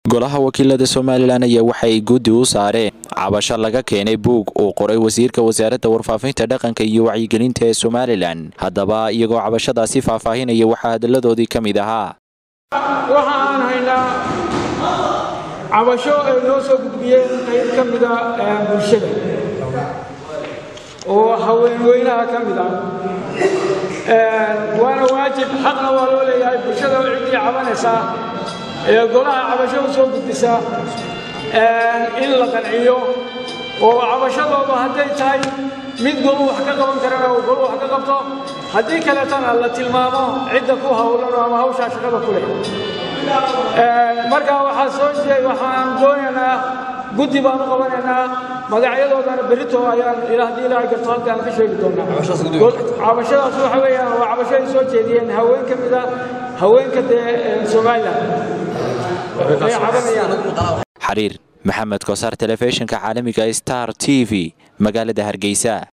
golaha wakiilada somalilan ayaa waxay guddi u saareen cabasho laga keenay buug uu qoray wasiirka wasaaradda warfaafinta dhaqanka iyo wacyigelinta ee somalilan haddaba iyagoo cabashadaasi faahfaahinaya waxaa hadalladoodii ka mid ahaa waxa aan haynaa cabasho ay noo soo gudbiyeen qayb ka mida bulshada oo haweenweynaha ka mid ah waana waajib xaqna waa loo leeyahay bulshada oo ciddii cabanaysaa ee golaha cabasho u soo gudbisa in la qanciyo oo cabashadoodu hadday tahay mid golu wax ka qaban karana uu golu wax ka qabto haddii kaleetana la tilmaamo cidda ku hawlan ama hawshaa shaqada ku leh marka waxaa soo jeed waxaan doonaynaa guddi baan u qabanaynaa magacyadoodana berito ayaan haddii ilaahay garto halka aan ka sheegi doonaa cabashadaas waxa weeyaan waa cabasho ay soo jeediyeen haween ka mid a haweenka dee somalilan ay cabanayaan xariir maxamed kosaar telefishinka caalamiga star t v magaalada hargeysa